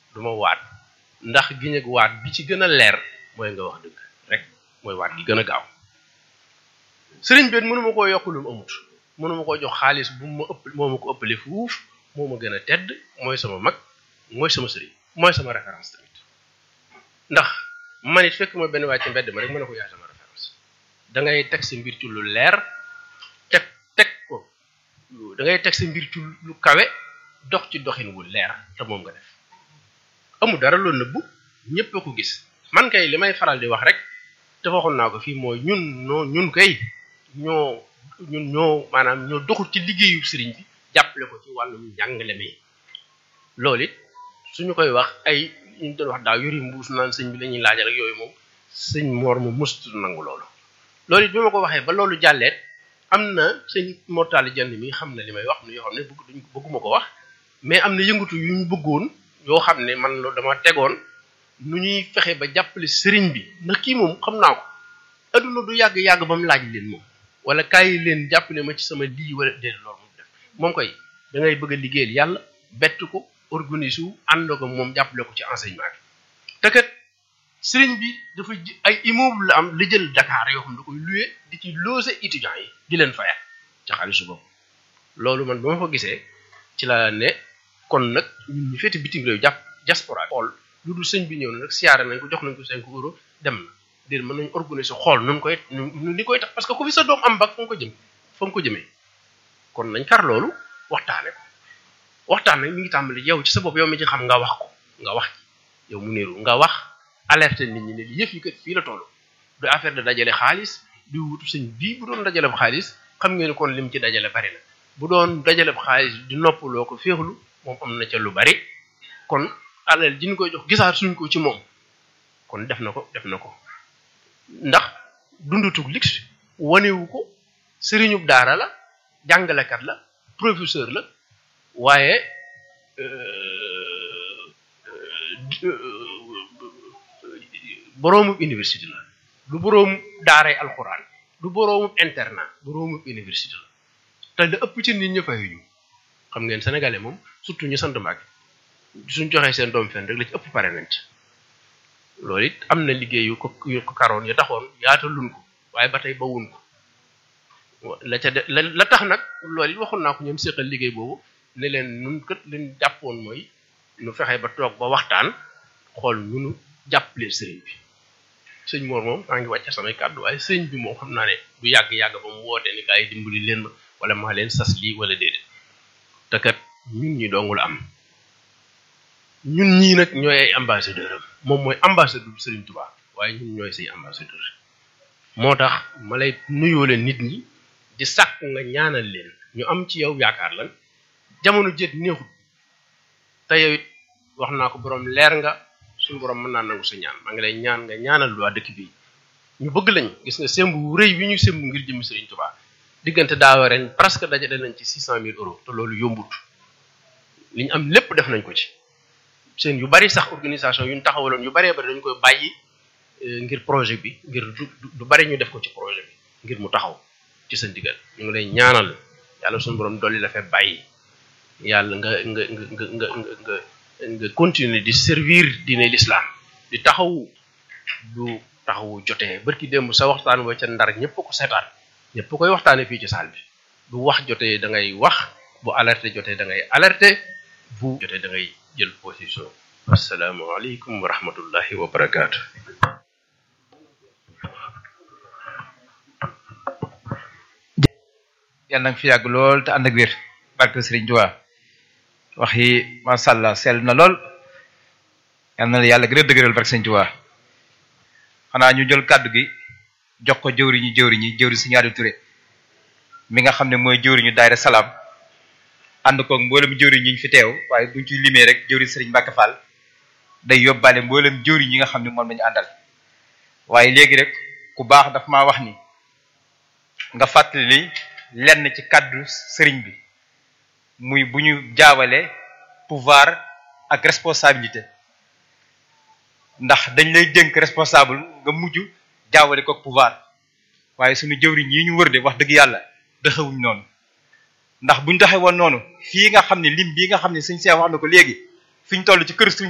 du ma waat ndax giñ ak waat bi ci gën a leer mooy nga wax dëgg rek mooy waat gi gën a gaaw sëriñ bi mënuma koo yokk lu mu amut mënuma koo jox xaalis bu ma ëpp moo ma ko ëppale fuuf moo ma gën a tedd mooy sama mag mooy sama sëriñ mooy sama référence tamit ndax man it fekk ma benn waay ci mbedd ma rek mën na ko yaay sama référence da ngay teg sa mbir ci lu leer teg teg ko da ngay teg sa mbir ci lu kawe dox ci doxin wu leer te moom nga def amul dara loolu nëbbu ñëpp a ko gis man kay li may faral di wax rek te waxoon naa ko fii mooy ñun noo ñun kay ñoo ñun ñoo maanaam ñoo doxul ci liggéeyu sëriñ bi jàppale ko ci wàllum njàngale mi loolu it suñu koy wax ay ñu doon wax daaw yori mbuus naan sëñ bi la ñuy laajal ak yooyu moom sëñ moor mu mëstu nangu loolu loolu it bi ma ko waxee ba loolu jàlleet am na sëñ mortali jann mi xam na li may wax nu yoo xam ne bëgg duñ bëgguma ko wax mais am na yëngatu yu ñu bëggoon yoo xam ne man loolu dama tegoon nu ñuy fexe ba jàppale sëriñ bi ndax kii moom xam naa ko adduna du yàgg-yàgg ba mu laaj leen moom wala kaay leen jàppale ma ci sama lii wala déedéet loolu moom def moom koy da ngay bëgg a liggéeyal yàlla bett ko organiser wu ànd ko moom jàppale ko ci enseignement bi te kat sëriñ bi dafa ay immeuble la am la jël Dakar yoo xam da koy louer di ci loger étudiants yi di leen fayal ci xaalisu bopp loolu man ba ma ko gisee ci la ne kon nag ñun ñu féete bitim réew jàpp diaspora xool lu dul sëñ bi ñëw na nag siyaare nañ ko jox nañ ko cinq euros dem na déedéet mën nañu organiser xool nun koy nu ni koy tax parce que ku fi sa doom am bag fa nga ko jëm fa nga ko jëmee kon nañ kar loolu waxtaane ko waxtaan nag mi ngi tàmbali yow ci sa bopp yow mi ci xam nga wax ko nga wax ci yow mu niru nga wax alerte nit ñi ne yëf yi kat fii la toll du affaire de dajale xaalis di wutu sëñ bii bu doon dajale xaalis xam ngeen kon lim ci dajale bari na bu doon dajale xaalis di noppaloo ko féexlu moom am na ca lu bari kon alal ji ñu koy jox gisaat suñ ko ci moom kon def na ko def na ko ndax dundutug lix wanewu ko sëriñub daara la jàngalekat la professeur la waaye boroomu université la du boroomu daaray alxuraan du boroomu internat boroomu université la te da ëpp ci nit ñi fayuñu xam ngeen sénégalais moom surtout ñu sant Mbàkke suñ joxee seen doom fenn rek la ci ëpp pare nañ ci loolu it am na liggéey yu ko yu ko karoon ya taxoon yaataluñ ko waaye ba tey bawuñ ko la ca de la tax nag loolu it waxoon naa ko ñoom séqal liggéey boobu ne leen nun kët leen jàppoon mooy nu fexe ba toog ba waxtaan xool ñunu jàppale sëriñ bi sëñ Mor moom maa ngi wàcce samay kàddu waaye sëñ bi moom xam naa ne du yàgg-yàgg ba mu wootee ni kaay dimbali leen ma wala maa leen sas lii wala déedéet te kat ñun ñi dongul am ñun ñii nag ñooy ay ambassadeur am moom mooy ambassadeur Serigne Touba waaye ñun ñooy say ambassadeur moo tax ma lay nuyoo leen nit ñi di sàkk nga ñaanal leen ñu am ci yow yaakaar lan jamono jët neexut te yow it wax naa ko borom leer nga suñu borom mën naa nangu sa ñaan maa ngi lay ñaan nga ñaanal waa dëkk bi ñu bëgg lañ gis nga semb wu rëy bi ñu semb ngir jëmi Serigne Touba diggante daawa ren presque dajale nañ ci six cent mille euros te loolu yombut li ñu am lépp def nañ ko ci seen yu bari sax organisation yu ñu taxawaloon yu baree bari dañu koy bàyyi ngir projet bi ngir du bari ñu def ko ci projet bi ngir mu taxaw ci sa ndigal ñu ngi lay ñaanal yàlla suñu borom dolli la fee bàyyi yàlla nga nga nga nga nga nga nga continuer di servir diine l'islam di taxaw du taxawu jotee barki démb sa waxtaan wa ca ndar ñëpp ko seetaan ñëpp koy waxtaane fii ci saal bi bu wax jotee da ngay wax bu alerte jotee da ngay alerte bu jotee da ngay jël position asalaamaaleykum wa rahmatullahi wa barakaatu yàlla nag fi yàgg lool te ànd ak wér barke Sëriñ Tuubaa wax yi masha Allah sell na lool yal na la yàlla gën a dëgëral barke Sëriñ Tuubaa xanaa ñu jël kàddu gi jox ko jëwriñu jëwriñi jëwri si ñaari Ture mi nga xam ne mooy jëwriñu daayira salaam ànd koog mboolem jëwriñ ñi ñu fi teew waaye buñ ci limee rek jëwriñ Sëriñ Mbàkke Fall day yóbbaale mboolem jëwriñ yi nga xam ne moom lañu àndal waaye léegi rek ku baax daf maa wax ni nga fàttali lenn ci kàddu sëriñ bi muy bu ñu jaawale pouvoir ak responsabilité ndax dañ lay dénk responsable nga mujj jaawale ko pouvoir waaye suñu jëwriñ yi ñu wër de wax dëgg yàlla dëxawuñ noonu ndax buñ doxee woon noonu fii nga xam ne lim bii nga xam ne suñ see wax na ko léegi fi ñu toll ci kër suñ